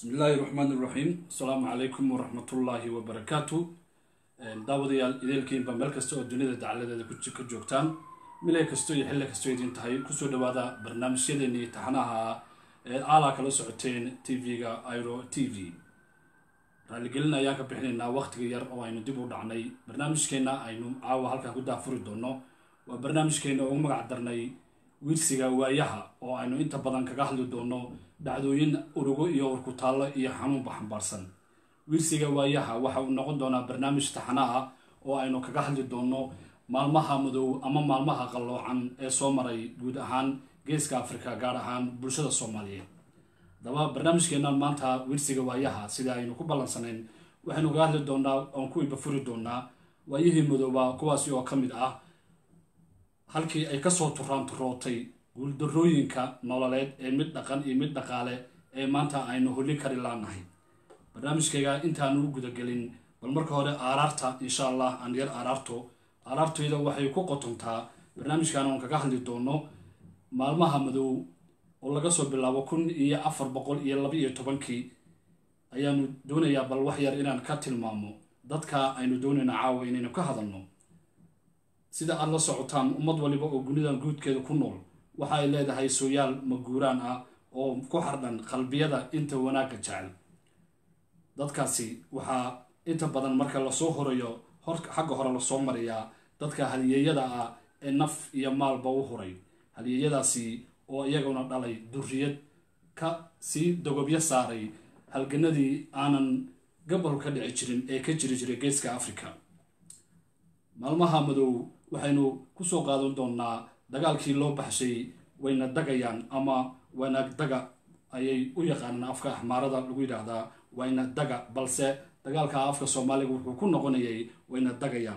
bismi illaahi raxmaan iraxiim asalaamu calaykum waraxmatullaahi wabarakaatu daawadayaal ideelkiinba meel kasta oo dunida dacaladeeda ka joogtaan milay kasto iyo xilli kastoo idin tahay kusoo dhawaada barnaamijyadeennii taxanaha ee aalaa kala socoteen t v-ga iro t v raaligelin ayaan ka bixinaynaa waqtiga yar oo aynu dib u dhacnay barnaamijkeenna aynu caawa halkaa ku daafuri doono waa barnaamijkeenna ugu magac darnay wiirsiga waayaha oo aynu inta badan kaga hadli doono dhacdooyin urugo iyo urkutaallo iyo xanuunba xambaarsan wiirsiga waayaha waxa uu noqon doonaa barnaamij taxana ah oo aynu kaga hadli doono maalmaha madow ama maalmaha qalloocan ee soo maray guud ahaan geeska afrika gaar ahaan bulshada soomaaliyeed haddaba barnaamijkeennan maanta wiirsiga waayaha sida aynu ku ballansanayn waxaynu kaga hadli doonaa oon ku ibafuri doonaa waayihii madooba kuwaasi oo ka mid ah halkii ay kasoo turaan turootay guuldarooyinka nololeed ee mid dhaqan iyo mid dhaqaale ee maanta aynu holin kari laanahay barnaamijkayga intaanu u gudagelin bal marka hore aaraarta insha allah aan yar aaraarto aaraartayda waxay ku qotontaa barnaamijkan oon kaga hadli doono maalmaha madow oo laga soo bilaabo kun iyo afar boqol iyo laba iyo tobankii ayaanu doonayaa bal wax yar inaan ka tilmaamo dadka aynu doonayna caawa inaynu ka hadalno sida aada la socotaan ummad waliba oo gunidan guudkeeda ku nool waxa ay leedahay sooyaal maguuraan ah oo ku xardhan qalbiyada inta wanaagga jecel dadkaasi waxaa inta badan marka lasoo horayo hor xagga hore lasoo mariyaa dadka haliyeeyada ah ee naf iyo maalba u huray haliyeeyadaasi oo iyaguna dhalay durriyad ka sii dogobyo saaray halganadii aanan gabal ka dhici jirin ee ka jiri jiray geeska africa maalmaha madow waxaynu kusoo qaadan doonaa dagaalkii loo baxshay wayna dagayaan ama wayna daga ayay u yaqaanaan afka axmaarada lagu yidhaahdaa wayna daga balse dagaalka afka soomaaliga wuxuu ku noqonayay wayna dagayaan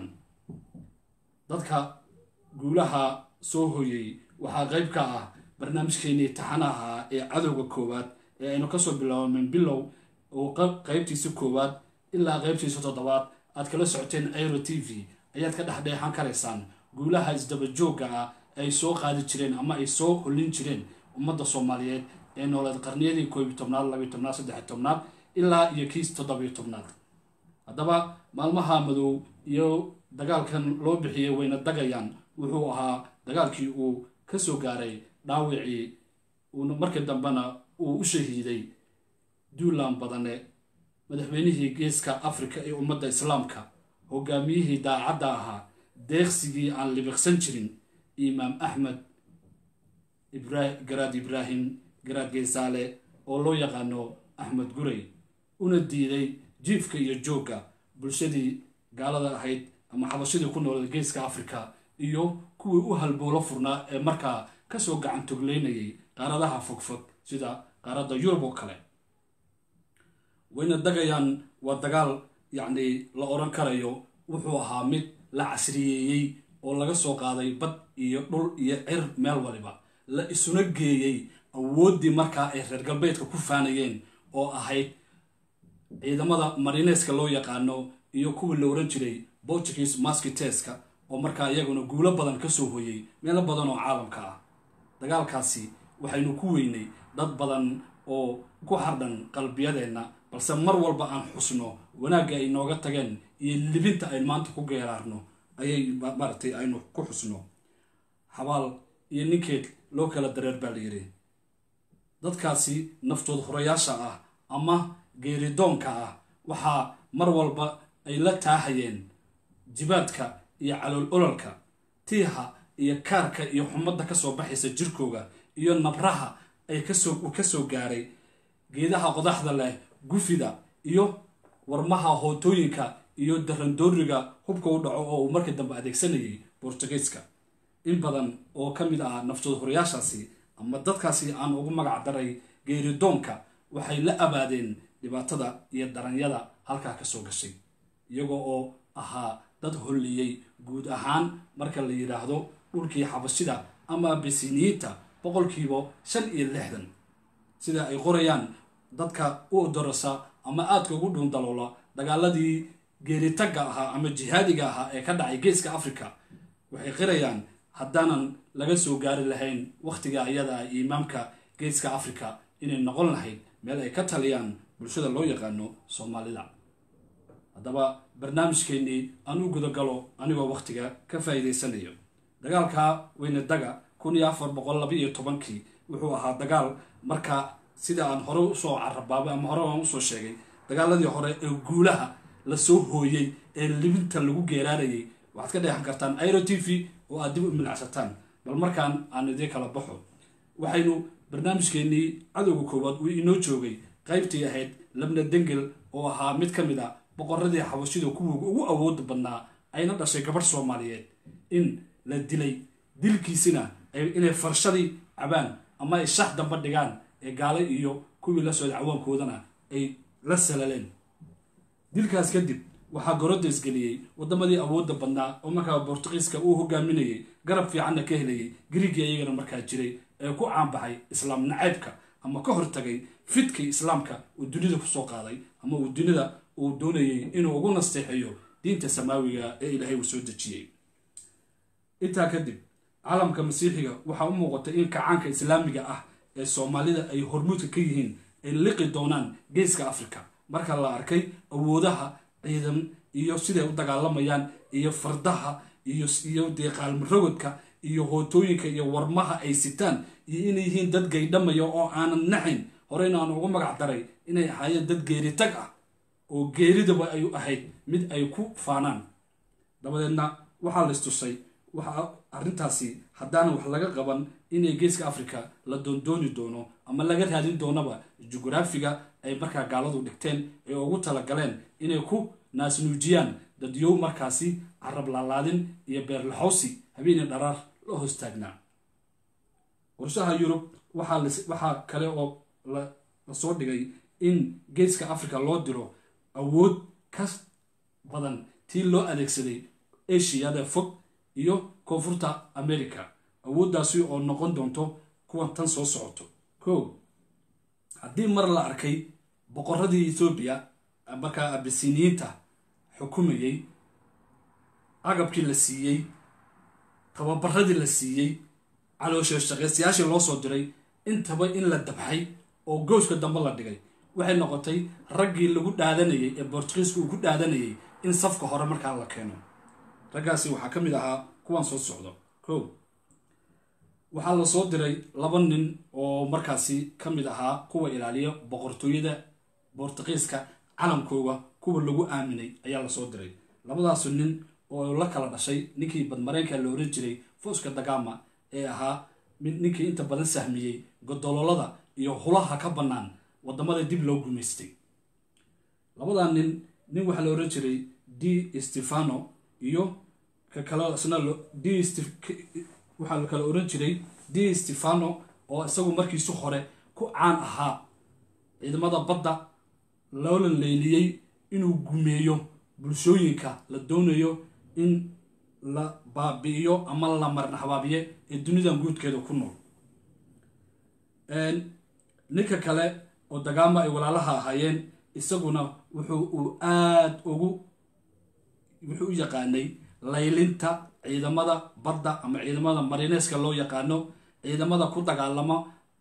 dadka guulaha soo hoyay waxaa qayb ka ah barnaamijkeenii taxanaha ee cadowga koowaad ee aynu kasoo bilaabmin bilow oo qaybtiisa koowaad ilaa qaybtiisa toddobaad aad kala socoteen airo t v ayaad ka dhexdheexan karaysaan guulaha isdabajoogga ah ay soo qaadi jireen ama ay soo hollin jireen ummadda soomaaliyeed ee nooleed qarniyadii koobiy tobnaad labiy tobnaad saddexiy tobnaad ilaa iyo kiis toddobiyo tobnaad haddaba maalmaha madow iyo dagaalkan loo bixiyey wayna dagayaan wuxuu ahaa dagaalkii uu ka soo gaaray dhaawicii uuna markii dambena uu u shahiiday duulaan badane madaxweynihii geeska afrika ee ummadda islaamka hogaamiyihii daacadda ahaa deeqsigii aan libiqsan jirin imaam axmed garaad ibraahim garaad geesaale oo loo yaqaano axmed guray una diiday jiifka iyo joogga bulshadii gaalada ahayd ama xabashadii ku nooled geeska afrika iyo kuwii u halbowlo furnaa ee markaa kasoo gacan togleynayay qaaradaha fogfog sida qaaradda yurub oo kale wayna dagayaan waa dagaal yacni la odhan karayo wuxuu ahaa mid la casriyeeyey oo laga soo qaaday bad iyo dhul iyo cir meel waliba la isuna geeyey awooddii markaa ay reer galbeedka ku faanayeen oo ahayd ciidamada marineska loo yaqaano iyo kuwii la oran jiray portuguese maskiteska oo markaa iyaguna guulo badan kasoo hoyey meelo badan oo caalamka ah dagaalkaasi waxaynu ku weynay dad badan oo ku xardhan qalbiyadeenna balse mar walba aan xusno wanaagga ay nooga tageen iyo libinta aynu maanta ku geeraarno ayay maaragtay aynu ku xusno xabaal iyo ninkeed loo kala dareer baa la yidhi dadkaasi naftood horayaasha ah ama geeridoonka ah waxaa mar walba ay la taahayeen jibaadka iyo calool ololka tiiha iyo kaarka iyo xumadda kasoo baxaysa jirkooga iyo nabraha ay kasoo kasoo gaaray geedaha qodaxda leh gufida iyo warmaha hootooyinka iyo darandooriga hubka u dhaco oo uu markii dambe adeegsanayay bortugiiska in badan oo ka mid ah naftood horayaashaasi ama dadkaasi aan ugu magac daray geeridoonka waxay la abaadeen dhibaatada iyo daranyada halkaa kasoo gashay iyagoo oo ahaa dad holliyey guud ahaan marka la yidhaahdo dhulkii xabashida ama abisiniyiinta boqolkiiba shan iyo lixdan sida ay qorayaan dadka u odorasa ama aadka ugu dhuundaloola dagaaladii geeritagga ahaa ama jihaadiga ahaa ee ka dhacay geeska africa waxay qirayaan haddaanan laga soo gaari lahayn wakhtiga ayada imaamka geeska africa inay noqon lahayd meel ay ka taliyaan bulshada loo yaqaano soomaalida haddaba barnaamijkeennii aan u gudagalo anigoo wakhtiga ka faa'iidaysanayo dagaalka weynadaga kun iyo afar boqol laba iyo tobankii wuxuu ahaa dagaal markaa sida aan hore usoo carabaabay ama hore aan usoo sheegay dagaaladii hore ee guulaha lasoo hooyey ee libinta lagu geeraarayay waxaad ka dheexan kartaan airo t v oo aad dib u milacsataan bal markaan aan idiin kala baxo waxaynu barnaamijkeennii cadowga koowaad uu inoo joogay qaybtii ahayd labna dengel oo ahaa mid ka mid a boqoradii xabashida kuwa ugu awooda badnaa ayna dhashay gabadh soomaaliyeed in la dilay dilkiisina inay farshadii cabaan ama ay shax damba dhigaan ee gaale iyo kuwii la socday cawaankoodana ay la salaleen dilkaas kadib waxaa goroda isgeliyey wadamadii awooda badnaa oo markaa bortugiiska uu hogaaminayay garab fiicanna ka helayay griigii ayagana markaa jiray ee ku caanbaxay islaam nacaybka ama ka hortagay fidkii islaamka uu dunida kusoo qaaday ama uu dunida uu doonayay inuu ugu nasteexeeyo diinta samaawiga ee ilaahay uu soo dejiyey intaa kadib caalamka masiixiga waxaa u muuqatay in kacaanka islaamiga ah ee soomaalida ay hormuudka ka yihiin ay liqi doonaan geeska africa marka la arkay awoodaha ciidan iyo siday u dagaalamayaan iyo fardaha iyo dee qaalmarogodka iyo hootooyinka iyo warmaha ay sitaan iyo inay yihiin dad gaydhamaya oo aanan naxayn horeyna aan ugu magac daray inay ahaayeen dad geeritag ah oo geeridaba ay ahayd mid ay ku faanaan dabadeedna waxaa la istusay waxaa arrintaasi haddaana wax laga qaban inay geeska africa la doondooni doono ama laga raadin doonaba jugraafiga ay markaa gaaladu dhigteen ee ugu talagaleen inay ku naasnuujiyaan dadyow markaasi carab laalaadin iyo beerlaxowsi habeenii dharaar la hoostaagnaa qorshaha yurub waxaa kale oo lasoo dhigay in geeska africa loo diro awood ka badan tii loo adeegsaday ashiyada fog iyo koonfurta america awooddaasi oo noqon doonto kuwan tan soo socoto ko haddii mar la arkay boqoradii ethoobiya markaa abisiniyiinta xukumayey agabkii la siiyey tababaradii la siiyey calooshe shaqaystayaashii loo soo diray intaba in la dabxay oo gooska dambe la dhigay waxay noqotay raggii lagu dhaadanayay ee bortugiiska uu ku dhaadanayay in safka hore markaa la keeno raggaasi waxaa ka mid ahaa kuwan soo socdo ko waxaa la soo diray laba nin oo markaasi ka mid ahaa kuwa ilaaliya boqortooyada bortugiiska calamkooga kuwa lagu aaminay ayaa lasoo diray labadaasu nin oo la kala dhashay ninkii badmareenka la oran jiray fooska dagama ee ahaa ninkii inta badan sahmiyey godololada iyo hulaha ka bannaan wadamada dib loo gumaystay labadaa nin nin waxaa la oran jiray d stefano iyo ka kale isna d waxaa la kala oran jiray d stefano oo isagu markiisu hore ku caan ahaa ciidamada badda loola leyliyey inuu gumeeyo bulshooyinka la doonayo in la baabi'iyo ama la marna habaabiye ee dunidan guudkeeda ku nool ninka kale oo dagaama ay walaalaha ahaayeen isaguna wuxuu uu aada ugu wuxuu u yaqaanay laylinta ciidamada badda ama ciidamada marineeska loo yaqaano ciidamada ku dagaalama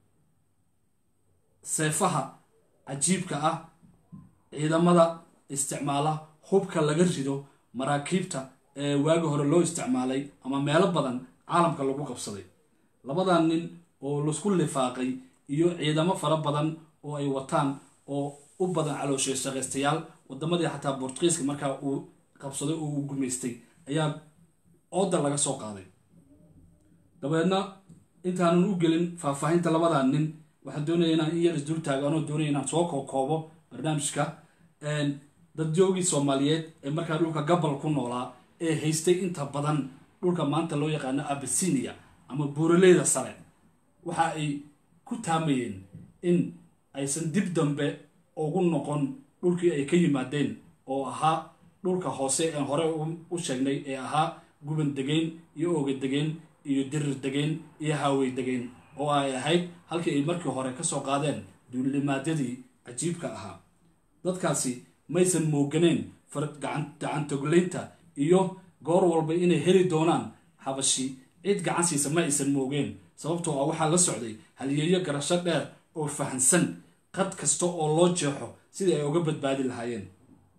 seefaha cajiibka ah ciidamada isticmaala hubka laga rido maraakiibta ee waagi hore loo isticmaalay ama meelo badan caalamka lagu qabsaday labadan nin oo laisku lifaaqay iyo ciidamo fara badan oo ay wataan oo u badan calooshay shaqaystayaal wadamadii xataa bortugiiska markaa uu qabsaday oo uu gumaystay ayaa ooda laga soo qaaday dabeedna intaanan u gelin faahfaahinta labadan nin waxaan doonaya inaan in yar isdul taago anoo doonaya inaan soo kookoobo barnaamijka dadjoogii soomaaliyeed ee markaa dhulka gabal ku noolaa ee haystay inta badan dhulka maanta loo yaqaano abisinia ama buuraleyda sare waxa ay ku taamayeen in aysan dib dambe ugu noqon dhulkii ay ka yimaadeen oo ahaa dhulka hoose ee hore u sheegnay ee ahaa guban degeen iyo ooga degeen iyo dirir degeen iyo haawey degeen oo ay ahayd halkii ay markii hore kasoo qaadeen duulimaadyadii cajiibka ahaa dadkaasi maysan mooganeen gacantogleynta iyo goor walba inay heli doonaan habashi cid gacan siisa ma aysan moogeen sababtoo ah waxaa la socday halyeeyo garasho dheer oo fahansan qad kasta oo loo jeexo sidii ay uga badbaadi lahaayeen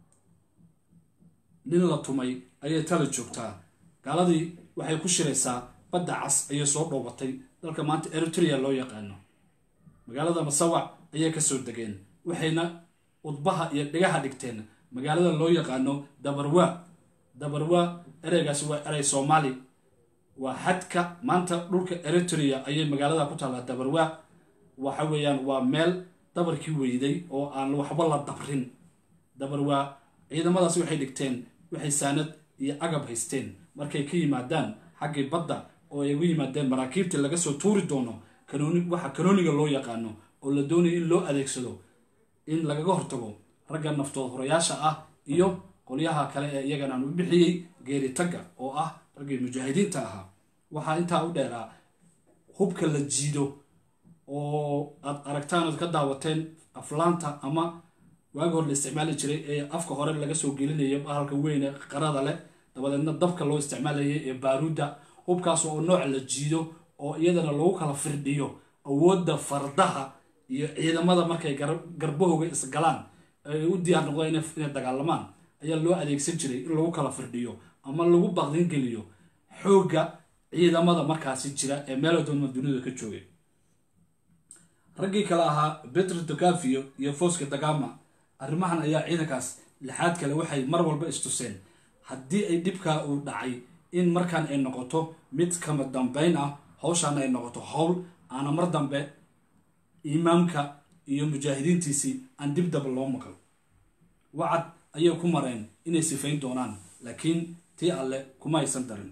nin la tumay ayay tala joogtaa gaaladii waxay ku shiraysaa badda cas ayay soo dhoobatay dalka maanta eritrea loo yaqaano magaalada masawac ayay kasoo degeen waxayna udbaha iyo dhigaha dhigteen magaalada loo yaqaano dabarwa dabarwa ereygaasi waa erey soomaali waa xadka maanta dhulka eritrea ayay magaalada ku taallaa dabarwa waxa weeyaan waa meel dabarkii weyday oo aan waxba la dabrin dabarwa ciidamadaas waxay dhigteen waxay saanad iyo agab haysteen markay ka yimaadaan xaggii badda oo ay ugu yimaadeen maraakiibtii laga soo tuuri doono kanooni waxa kanooniga loo yaqaano oo la doonayo in loo adeegsado in lagaga hortago ragga naftood horayaasha ah iyo qolyaha kale ee iyagana aan u bixiyey geeritagga oo ah raggii mujaahidiinta ahaa waxaa intaa u dheeraa hubka la jiido oo aad aragtaan ood ka daawateen aflaanta ama waagi hor la isticmaali jiray ee afka hore laga soo gelinayo bahalka weyne qarada leh dabadeedna dabka loo isticmaalayay ee baaruudda hubkaas oo nooc la jiido oo iyadana lagu kala firdhiyo awoodda fardaha iyo ciidamada markay garbahooga isgalaan ay u diyaar noqdaan inay dagaalamaan ayaa loo adeegsan jiray in lagu kala firdhiyo ama lagu baqdin geliyo xoogga ciidamada markaasi jira ee meelo doonma dunida ka joogay raggii kale ahaa petro dogavio iyo foska dagama arrimahan ayaa ciidankaas lixaad kale waxay mar walba istuseen haddii ay dhibkaa uu dhacay in markaan ay noqoto mid kama dambeyn ah hawshaana ay noqoto howl aana mar dambe imaamka iyo mujaahidiintiisii aan dib daba loo maqal wacad ayay ku mareen inay sifayn doonaan laakiin tii alle kuma aysan darin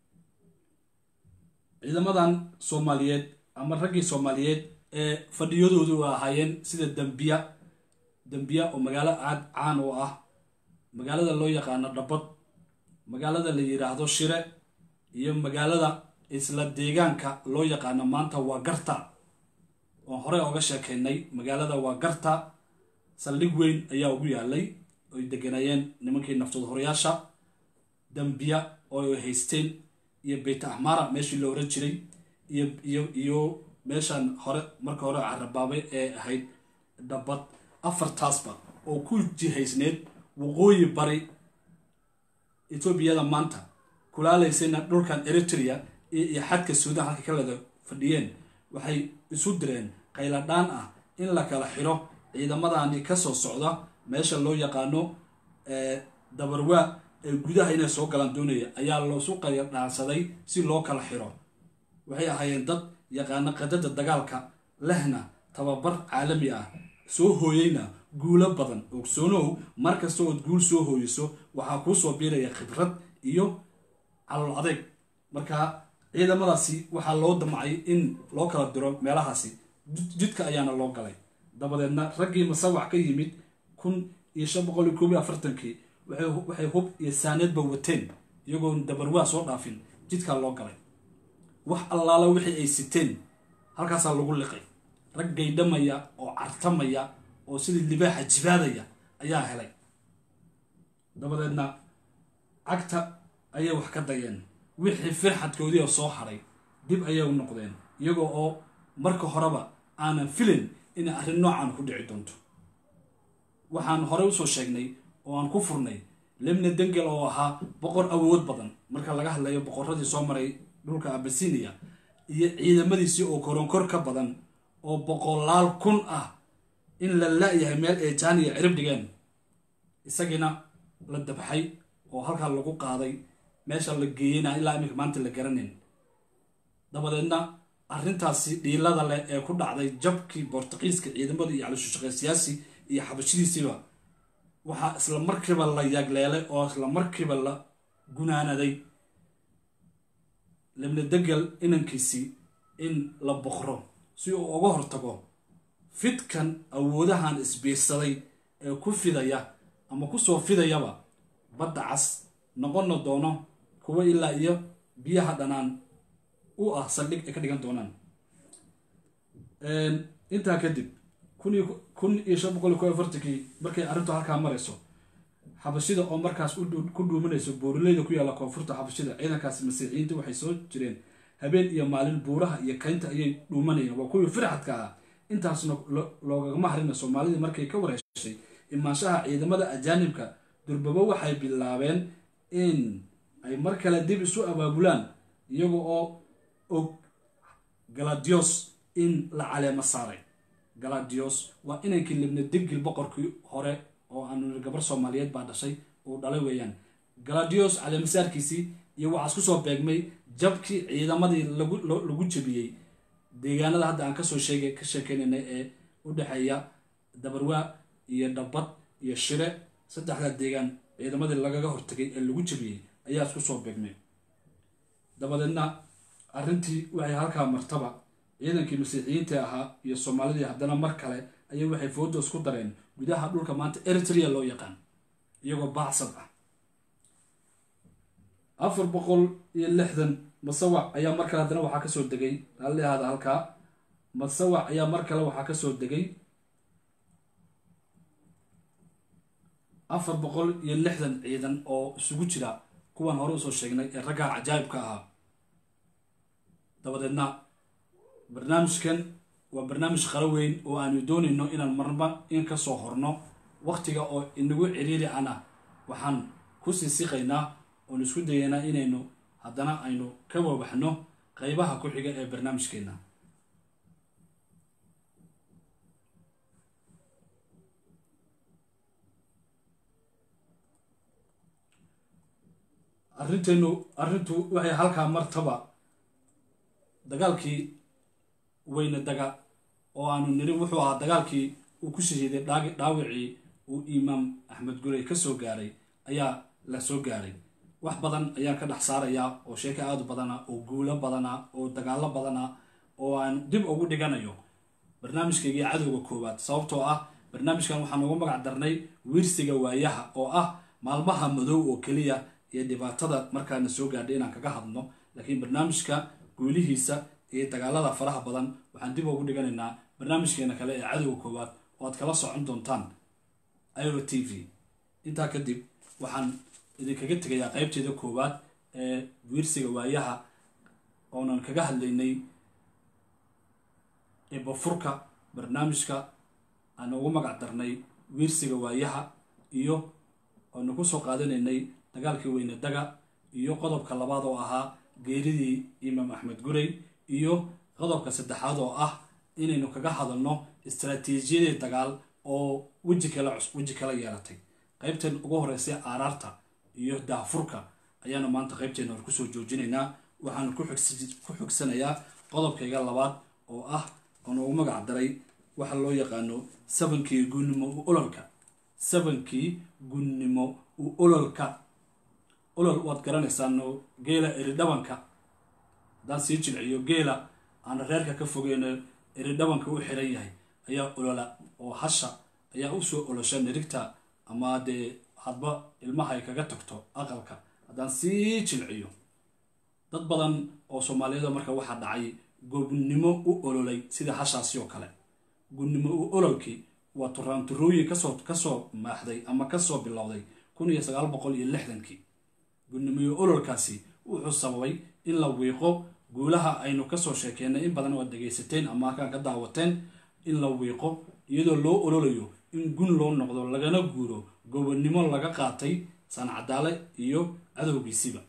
ciidamadan soomaaliyeed ama raggii soomaaliyeed ee fadhiyadoodu ahaayeen sida dambiya dambiya oo magaalo aad caan oo ah magaalada loo yaqaano dhabad magaalada la yidhaahdo shire iyo magaalada isla deegaanka loo yaqaano maanta waa garta oon horey oga sheekaynay magaalada waa garta saldhig weyn ayaa ugu yaalay oy deganayeen nimankii naftood horayaasha dambiya oo ay haysteen iyo beyt ahmara meeshii la oran jiray iyo iyo iyo meeshan hore marka hore carabaabay ee ahayd dhabad afartaasba oo ku jihaysneed waqooyi bari etoobiyada maanta kulaalaysayna dhulkan eritrea iyo xadka suudan halka kaleda fadhiyeen waxay isu direen qayladhaan ah in la kala xiro ciidamadani kasoo socda meesha loo yaqaano dabarwaa ee gudaha inay soo galaan doonaya ayaa loosu qayladhaansaday si loo kala xiro waxay ahaayeen dad yaqaano qadada dagaalka lehna tababar caalami ah soo hooyeyna guulo badan ogsoonow mar kasta ood guul soo hooyeyso waxaa kuu soo biiraya khibrad iyo calool adeeg marka ciidamadaasi waxaa loo damcay in loo kala diro meelahaasi jidka ayaana loo galay dabadeedna raggii masawac ka yimid kun iyo shan boqol iyo koob iyo afartankii waxay hub iyo saaneedba wateen iyagoon dabarwaa soo dhaafin jidkaa loo galay wax allaala wixii ay siteen halkaasaa lagu liqay rag gaydhamaya oo cartamaya oo sidii libaaxa jibaadaya ayaa helay dabadeedna cagta ayay wax ka dayeen wixii firxadkoodii oo soo hadhay dib ayay u noqdeen iyagoo oo marka horeba aanan filin inay arrin noocan ku dhici doonto waxaan horey usoo sheegnay oo aan ku furnay lemne dengel oo ahaa boqor awood badan marka laga hadlayo boqoradii soo maray dhulka abasinia iyo ciidamadiisii oo koronkor ka badan oo boqolaal kun ah in la la-yahay meel ay jaaniya cirib dhigeen isagiina la dabxay oo halkaa lagu qaaday meesha la geeyeyna ilaa iminka maanta la garanayn dabadeedna arrintaasi dhiilada leh ee ku dhacday jabkii bortuqiiska ciidamada iyo calishushaqeysiyaasi iyo xabashidiisiiba waxaa isla markiiba la yagleelay oo isla markiiba la gunaanaday lebne degel inankiisii in la boqro si uu uga hortago fidkan awoodahan isbiirsaday ee ku fidaya ama kusoo fidayaba badda cas noqonna doono kuwa ilaa iyo biyaha dhanaan u ah saldhig ay ka dhigan doonaan intaa kadib kun iyo shan boqol iyo ko afartankii markay arrintu halkaa marayso xabashida oo markaas ku dhuumanayso buuraleyda ku yaalla koonfurta xabashida ciidankaasi masiixiyiinta waxay soo jireen habeen iyo maalin buuraha iyo kaynta ayay dhuumanayeen waa kuwii firxadka ah intaasna loogagama harina soomaalidii markay ka wareeshay imaanshaha ciidamada ajaanibka durbabo waxay bilaabeen in ay mar kale dib isu abaabulaan iyaga oo og galadios in la caleemo saaray galadios waa inankii libna digil boqorkii hore oo aanu gabar soomaaliyeed baa dhashay uu dhalay weeyaan galadios caleemasaarkiisii iyo waxaas kusoo beegmay jabkii ciidamadii lagu jebiyey deegaanada hadda aan kasoo sheegay ka sheekeynaynay ee u dhexeeya dabarwaa iyo dhabbad iyo shire saddexda deegaan ciidamadii lagaga hortagay ee lagu jebiyey ayaa isku soo beegmay dabadeedna arrintii waxay halkaa martaba ciidankii masiixiyiinta ahaa iyo soomaalidii haddana mar kale ayay waxay foodo isku dareen gudaha dhulka maanta eritrea loo yaqaan iyagoo baacsad ah afar boqol iyo lixdan masawac ayaa mar kale haddana waxaa kasoo degay halleahaada halkaa masawac ayaa mar kale waxaa kasoo degay afar boqol iyo lixdan ciidan oo isugu jira kuwan hore usoo sheegnay ee raggaa cajaayibka ahaa dabadeedna barnaamijkan waa barnaamij qaro weyn oo aanu doonayno inaan marba in kasoo horno waqtiga oo inagu ciriiri ana waxaan kusii siqaynaa oon isku dayaynaa inaynu haddana aynu ka wawaxno qeybaha ku xiga ee barnaamijkeena arrinteenu arrintu waxay halkaa martaba dagaalkii weyne daga oo aanu niri wuxuu ahaa dagaalkii uu ku shahiiday dhaawicii uu imaam axmed gurey ka soo gaaray ayaa la soo gaaray wax badan ayaan ka dhex saarayaa oo sheeko aada u badana oo guulo badana oo dagaalo badana oo aan dib ugu dhiganayo barnaamijkaygii cadowga koowaad sababtoo ah barnaamijkan waxaan ugu magac darnay wiirsiga waayaha oo ah maalmaha madow oo keliya iyo dhibaatada markaana soo gaadhay inaan kaga hadno laakiin barnaamijka guulihiisa iyo dagaalada faraha badan waxaan dib ugu dhiganaynaa barnaamijkeena kale ee cadowga koowaad oo aad kala socon doontaan iro t v intaa kadib waxaan idinkaga tegayaa qeybteeda koowaad ee wiirsiga waayaha oonan kaga hadlaynay ebafurka barnaamijka aan ugu magac darnay wiirsiga waayaha iyo oonu ku soo qaadanaynay dagaalkii weyne daga iyo qodobka labaad oo ahaa geeridii imaam axmed gurey iyo qodobka saddexaad oo ah inaynu kaga hadalno istaraatiijiyadii dagaal oo weji kale weji kala yeelatay qaybteen ugu horeysay aaraarta iyo daafurka ayaanu maanta qaybteena hor kusoo joojinaynaa waxaanu ku xogsanayaa qodobkayga labaad oo ah oonu ugu magac daray waxa loo yaqaano sabankii gunnimo u ololka sabankii gunnimo u ololka olol waad garanaysaano geela eridhabanka haddaan sii jilciyo geela aana reerka ka fogeyno eridhabanka u xiran yahay ayaa olola oo hasha ayaa usoo olosha nirigta ama dee hadba ilmaha ay kaga tagto aqalka haddaan sii jilciyo dad badan oo soomaaliyeed marka waxaa dhacay goobnimo u ololay sida hashaasi oo kale gunnimo u ololkii waa turaanturooyin kasoo kasoo maaxday ama kasoo bilowday kun iyo sagaal boqol iyo lixdankii gunnimo ololkaasi wuxuu sababay in la wiiqo guulaha aynu kasoo sheekeynay in badan oo ad dhegaysateen ama halkaan ka daawateen in la wiiqo iyadoo loo ololayo in gun loo noqdo lagana guuro gobonnimo laga qaatay sancadaale iyo cadowgiisiba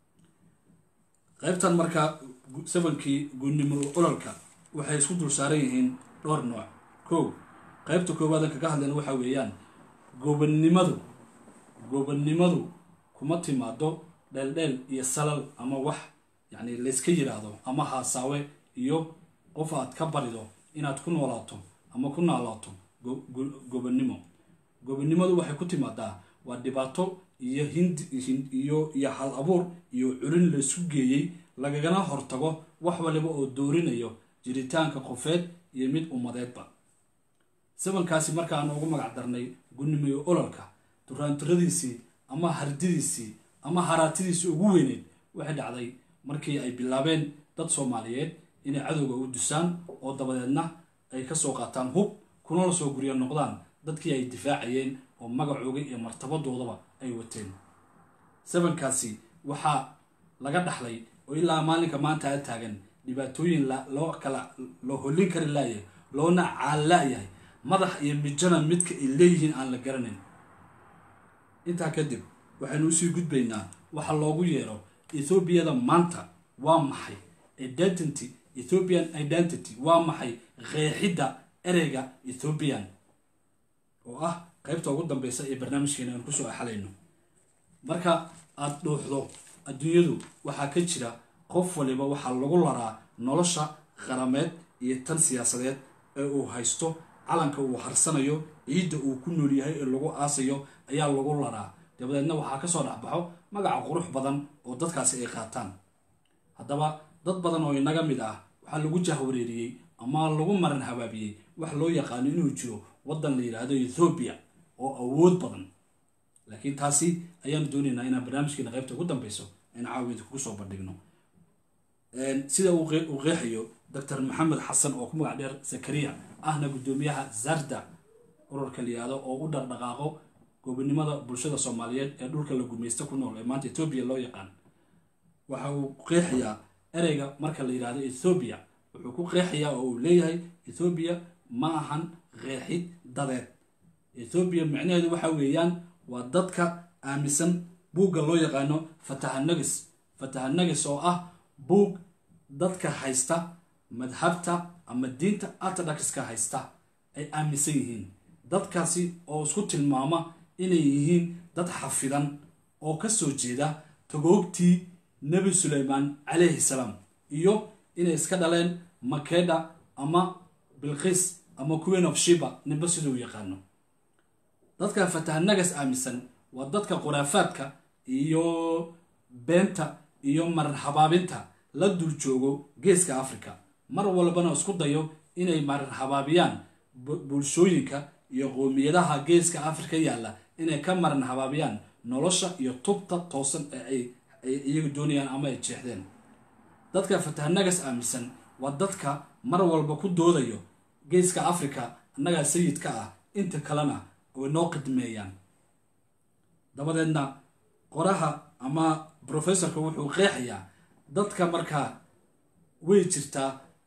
qaybtan markaa sabankii gunnimo ololka waxay isku dul saaran yihiin dhowr nooc kow qaybta koowaadan kaga hadlayna waxaa weeyaan gobonnimadu gobonnimadu kuma timaado dheeldheel iyo salal ama wax yacni layska yidhaahdo ama haasaawe iyo qof aad ka barido inaad ku noolaato ama ku naalaato gobonnimo gobonnimadu waxay ku timaadaa waa dhibaato iyo hindi iyo iyo hal abuur iyo culin laysu geeyey lagagana hortago wax waliba oo doorinayo jiritaanka qofeed iyo mid ummadeedba sabankaasi markaanu ugu magac darnay gunnimiyo ololka duraanturadiisii ama hardidiisii ama haraatidiisii ugu weyneyd waxay dhacday markii ay bilaabeen dad soomaaliyeed inay cadowga u dusaan oo dabadeedna ay kasoo qaataan hub kunala soo guryo noqdaan dadkii ay difaacayeen oo magacooga iyo martabadoodaba ay wateen sabankaasi waxaa laga dhaxlay oo ilaa maalinka maanta a taagan dhibaatooyin loo kala loo hollin kari laaya loona caallaayahay madax iyo mijana midka ay leeyihiin aan la garanayn intaa kadib waxaynu usii gudbaynaa waxa loogu yeero ethoobiyada maanta waa maxay identity ethiopian identity waa maxay qeexidda ereyga ethoobian oo ah qaybta ugu dambeysa ee barnaamijkeena aan kusoo axalayno marka aada dhuuxdo adduunyadu waxaa ka jira qof waliba waxaa lagu laraa nolosha qarameed iyo tan siyaasadeed ee uu haysto calanka uu harsanayo ciidda uu ku nool yahay ee lagu aasayo ayaa lagu laraa dabadeedna waxaa kasoo dhexbaxo magaca qurux badan oo dadkaasi ay qaataan haddaba dad badan oo inaga mid ah waxaa lagu jahwareeriyey ama lagu maran habaabiyey wax loo yaqaano inuu jiro waddan la yidhaahdo ethoobiya oo awood badan laakiin taasi ayaanu doonaynaa inaan barnaamijkeena qaybta ugu dambeyso in caawida kugu soo bandhigno sida uu qeexayo doctor maxamed xasan oo ku magac dheer zakariya ahna guddoomiyaha zarda ururka la yihahdo oo u dhaqdhaqaaqo gobonimada bulshada soomaaliyeed ee dhulka la gumaysta ku nool ee maanta ethoobiya loo yaqaan waxa uu qeexayaa ereyga marka la yidhahdo ethoobiya wuxuu ku qeexayaa oo uu leeyahay ethoobiya ma ahan qeexid dadeed ethoobiya micnaheedu waxa weeyaan waa dadka aaminsan buugga loo yaqaano fatahanagis fatahanagis oo ah buug dadka haysta madhabta ama diinta orthodoxka haysta ay aaminsan yihiin dadkaasi oo isku tilmaama inay yihiin dad xafidan oo ka soo jeeda tagoogtii nebi suleymaan calayhi salaam iyo inay iska dhaleen makeda ama bilqis ama queen of shiba ninba siduu yaqaano dadka fatahanagas aaminsan waa dadka khuraafaadka iyo beenta iyo marar habaabinta la dul joogo geeska africa mar walbana isku dayo inay marar habaabiyaan bulshooyinka iyo qoomiyadaha geeska africa yaalla inay ka maran habaabiyaan nolosha iyo tubta toosan ee ay iyagu doonayaan ama ay jeexdeen dadka fatahanagas aaminsan waa dadka mar walba ku doodayo geeska africa annagaa sayidka ah inta kalena way noo qidmeeyaan dabadeedna qoraha ama professorka wuxuu qeexayaa dadka markaa way jirtaa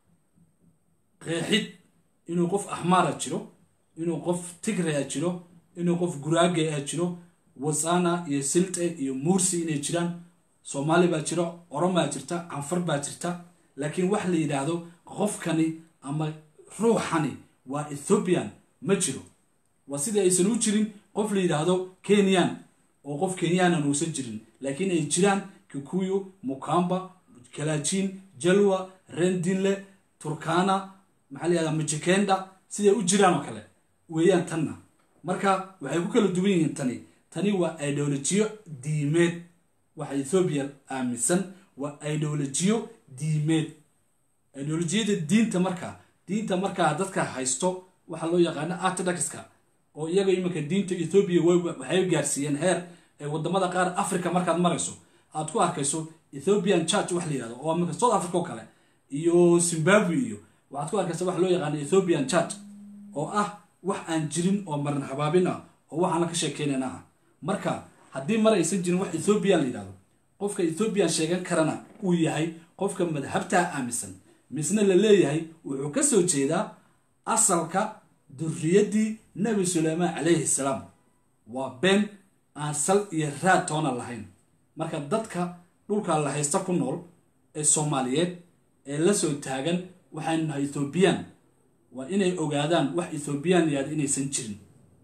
qeexid inuu qof axmaara jiro inuu qof tigrea jiro inuu qof guraage a jiro wasana iyo silte iyo muursi inay jiraan soomaali baa jiro oromaa jirta canfar baa jirta laakiin wax la yidhaahdo qofkani ama ruuxani waa ethoobian ma jiro waa sidai aysan u jirin qof la yidhaahdo kenyan oo qof kenyanan uusan jirin laakiin ay jiraan kikuyu mukamba kalajin jalwa rendinle turkana maxaa la yihahda majikenda siday u jiraan oo kale weeyaan tanna marka waxay ku kala duwan yihiin tani tani waa ideolojiyo diimeed waxa ethoobiya aaminsan waa ideolojiyo diimeed ideolojiyada diinta markaa diinta markaa dadka haysto waxaa loo yaqaana orthodoxka oo iyaga iminka diinta ethoobiya waxay gaarsiiyeen heer ee wadamada qaar africa markaad marayso aad ku arkayso ethiopian church wax la yihahdo oo iminka south africa oo kale iyo zimbabwe iyo waxaad ku arkaysa wax loo yaqaano ethiopian church oo ah wax aan jirin oo maran habaabin ah oo waxaana ka sheekeynayna ah marka haddii mar aysan jirin wax ethoobiyan la yidhahdo qofka ethoobiyan sheegan karana uu yahay qofka madhabtaa aaminsan misna la leeyahay wuxuu ka soo jeedaa asalka durriyaddii nebi suleymaan calayhi salaam waa been aan sal iyo raad toona lahayn marka dadka dhulka la haysta ku nool ee soomaaliyeed ee la soo taagan waxaynu nahay ethoobiyan waa inay ogaadaan wax ethoobiyan yaad inaysan jirin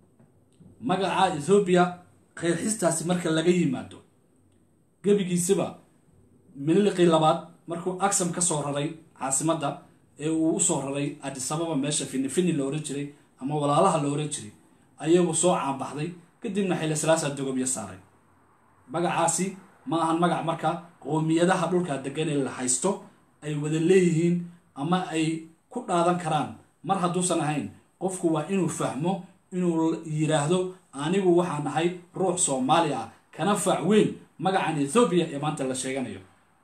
magaca ethoobiya qeexistaasi marka laga yimaado gebigiisaba mililiqii labaad markuu aksam ka soo raray caasimadda ee uu usoo raray adisababa meesha finifini la ohan jiray ama walaalaha la ohan jiray ayagu soo caanbaxday kadibna xilli salaasa dogobyo saaray magacaasi ma ahan magac marka qoomiyadaha dhulka degan ee la haysto ay wada leeyihiin ama ay ku dhaadan karaan mar hadduusan ahayn qofku waa inuu fahmo inuu yidhaahdo anigu waxaan ahay ruux soomaali ah kana faac weyn magacan ethoobiya ee maanta la sheeganayo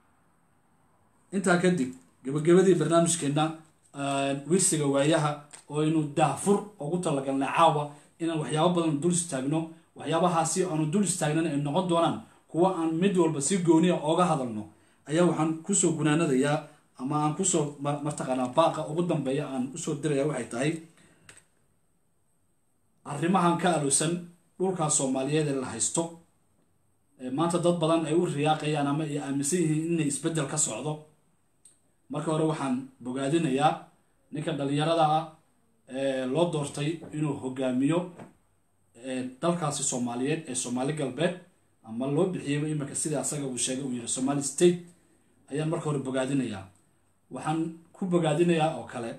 intaa kadib gabagabadii barnaamijkeenna wirsiga waayaha oo aynu daahfur ugu talagalnay caawa inaan waxyaabo badan dul istaagno waxyaabahaasi aanu dul istaagnan ay noqon doonaan kuwa aan mid walba si gooniya ooga hadalno ayaa waxaan kusoo gunaanadayaa ama aan kusoo mataqaanaa baaqa ugu dambeeya aan usoo diraya waxay tahay arrimahan ka alowsan dhulkaa soomaaliyeed ee la haysto maanta dad badan ay u riyaaqayaan ama ay aaminsan yihiin inay isbeddel ka socdo marka hore waxaan bogaadinayaa ninka dhalinyarada ah ee loo doortay inuu hogaamiyo dalkaasi soomaaliyeed ee soomaali galbeed ama loo bixiyeyba iminka sida asaga uu sheegay uu yihi somali state ayaan marka hore bogaadinayaa waxaan ku bogaadinayaa oo kale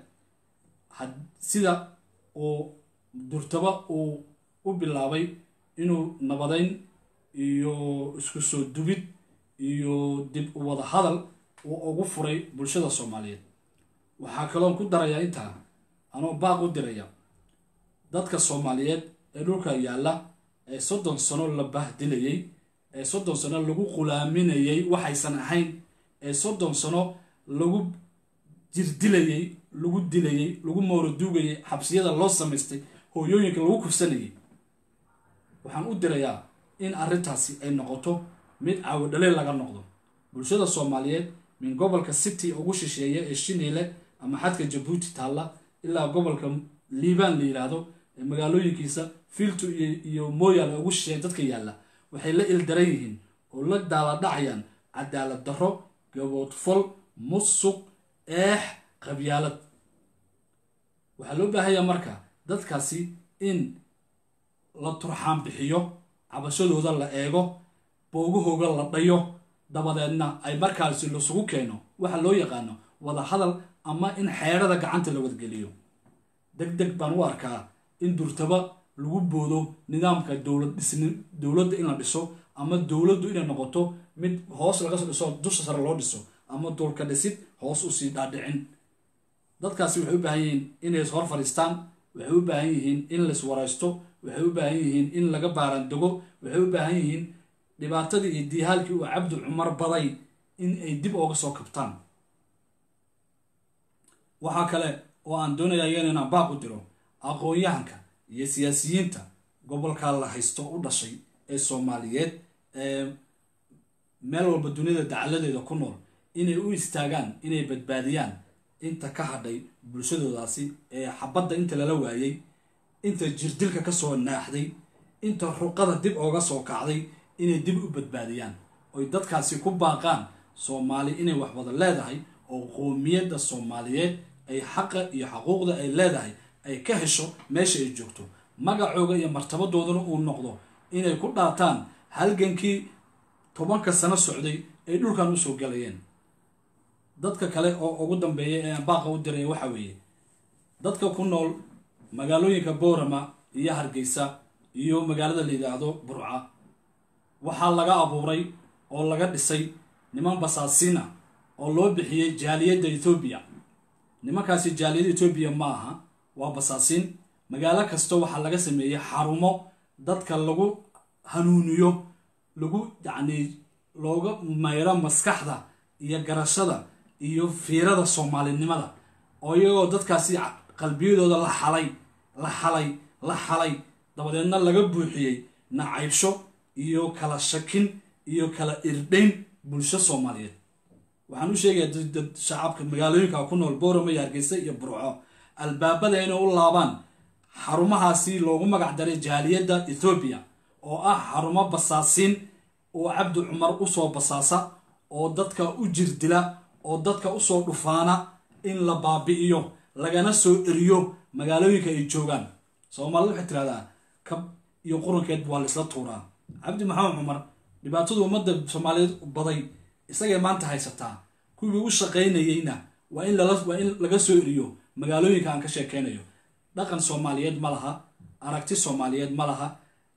sida uu durtaba uu u bilaabay inuu nabadeyn iyo isku soo dubid iyo dib u wada hadal uu ugu furay bulshada soomaaliyeed waxaa kaloon ku darayaa intaa anoo baaq u diraya dadka soomaaliyeed ee dhulka yaalla ee soddon sano la bahdilayey ee soddon sano lagu qulaaminayey waxaysan ahayn ee soddon sano lagu jirdilayey lagu dilayey lagu mooroduugayey xabsiyada loo samaystay hooyooyinka lagu kufsanayay waxaan u dirayaa in arrintaasi ay noqoto mid caawadhaleel laga noqdo bulshada soomaaliyeed min gobolka city ugu shisheeya ee shineyle ama xadka jabuuti taalla ilaa gobolka liibaan la yidhaahdo ee magaalooyinkiisa filtu iyo mooyaale ugu shisheeya dadka yaalla waxay la ildaran yihiin oo la daaladhacayaan cadaalad darro gaboodfol musuq eex qabyaalad waxaa loo baahanyaa marka dadkaasi in la turxaan bixiyo cabashadooda la eego boogahooga la dhayo dabadeedna ay markaasi lasugu keeno waxa loo yaqaano wada hadal ama in xeerada gacanta la wadgeliyo deg deg baan u arkaa in durtaba lagu boodo nidaamka dowlad dhisni dowladda in la dhiso ama dowladdu inay noqoto mid hoos laga soo dhiso dusha sare loo dhiso ama dulka dhisid hoos usii dhaadhicin dadkaasi waxay u baahan yihiin inay is hor fadhiistaan waxay u baahan yihiin in lais waraysto waxay u baahan yihiin in laga baarandego waxay u baahan yihiin dhibaatadii iyo diihaalkii uu cabdi cumar baday in ay dib ooga soo kabtaan waxaa kale oo aan doonaya iyan inaan baaq u diro aqoon-yahanka iyo siyaasiyiinta gobolka la haysto u dhashay ee soomaaliyeed ee meel walba duniyada dacaladeeda ku nool inay u istaagaan inay badbaadiyaan inta ka hadhay bulshadoodaasi ee xabadda inta lala waayey inta jirdilka ka soo naaxday inta ruqada dib ooga soo kacday inay dib u badbaadiyaan oy dadkaasi ku baaqaan soomaali inay wax wada leedahay oo qoomiyadda soomaaliyeed ay xaqa iyo xaquuqda ay leedahay ay ka hesho meesha ay joogto magacooga iyo martabadooduna uu noqdo inay ku dhaataan halgankii tobanka sano socday ay dhulkan usoo galayeen dadka kale oo ugu dambeeya ee aan baaqa u diraya waxa weeye dadka ku nool magaalooyinka boorama iyo hargeysa iyo magaalada la yidhaahdo burca waxaa laga abuuray oo laga dhisay niman basaasiina oo loo bixiyey jaaliyadda ethoobiya nimankaasi jaaliyadda etoobiya ma aha waa basaasiin magaalo kasta waxaa laga sameeyey xarumo dadka lagu hanuuniyo lagu yacnii looga mayro maskaxda iyo garashada iyo fiirada soomaalinimada oo iyagoo dadkaasi qalbiyadooda la xalay la xalay la xalay dabadeedna laga buuxiyey nacaybsho iyo kala shakin iyo kala irdhayn bulsho soomaaliyeed waxaan u sheegayaa dad shacabka magaalooyinka ku nool boorama iyo hargeysa iyo burco albaabada inay u laabaan xarumahaasi loogu magac daray jaaliyadda ethoobiya oo ah xarumo basaasiin oo cabdi cumar usoo basaasa oo dadka u jirdila oo dadka usoo dhufaana in la baabi'iyo lagana soo eriyo magaalooyinka ay joogaan soomaalida waxay tirahdaa kab iyo qurankeed waa laisla tuuraa cabdi maxamed cumar dhibaatadu ummadda soomaaliyeed baday isagay maanta haysataa kuwii u shaqaynayeyna waa in waa in laga soo eriyo magaalooyinka aan ka sheekeynayo dhaqan soomaaliyeed ma laha aragti soomaaliyeed ma laha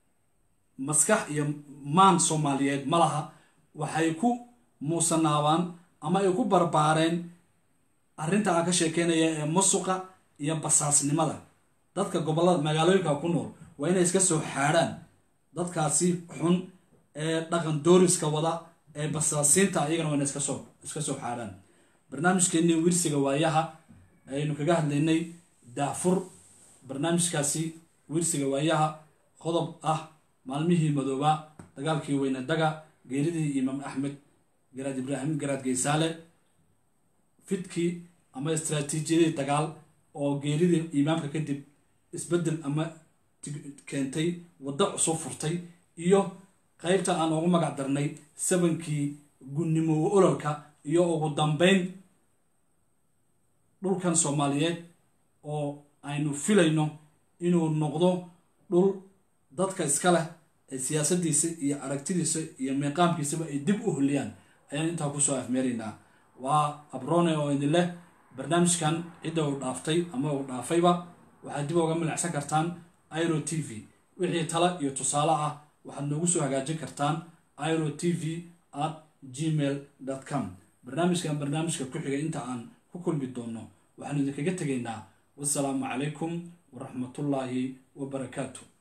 maskax iyo maan soomaaliyeed ma laha waxay ku muusanaabaan ama ay ku barbaareen arrinta aan ka sheekeynaya ee musuqa iyo basaasnimada dadka gobollada magaalooyinka ku nool waa inay iska soo xaadhaan dadkaasi xun ee dhaqan dooriska wada ee basaasiinta iyagana waa inay iska soo iska soo xaadhaan barnaamijkeennii wirsiga waayaha ayaynu kaga hadlaynay daafur barnaamijkaasi wirsiga waayaha qodob ah maalmihii madoobaa dagaalkii weyne daga geeridii imaam axmed garaad ibraahim garaad geysaale fidkii ama istraatiijiyadii dagaal oo geeridii imaamka kadib isbeddel ama keentay waddo cusub furtay iyo qaybta aan ugu magac darnay sabankii gunnimowe ololka iyo ugu dambeyn dhulkan soomaaliyeed oo aynu filayno inuu noqdo dhul dadka iska leh ee siyaasaddiisa iyo aragtidiisa iyo miiqaamkiisaba ay dib u holiyaan ayaan intaa kusoo afmeeraynaa waa abrone oo idin leh barnaamijkan cidda uu dhaaftay ama uu dhaafayba waxaad dib uga milicsan kartaan iro t v wixii tala iyo tusaale ah waxaad noogu soo hagaajin kartaan iro t v at gmail com barnaamijkan barnaamijka ku xiga inta aan ku kulmi doono waxaanu idinkaga tegaynaa wasalaamu calaykum waraxmatullaahi wabarakaatu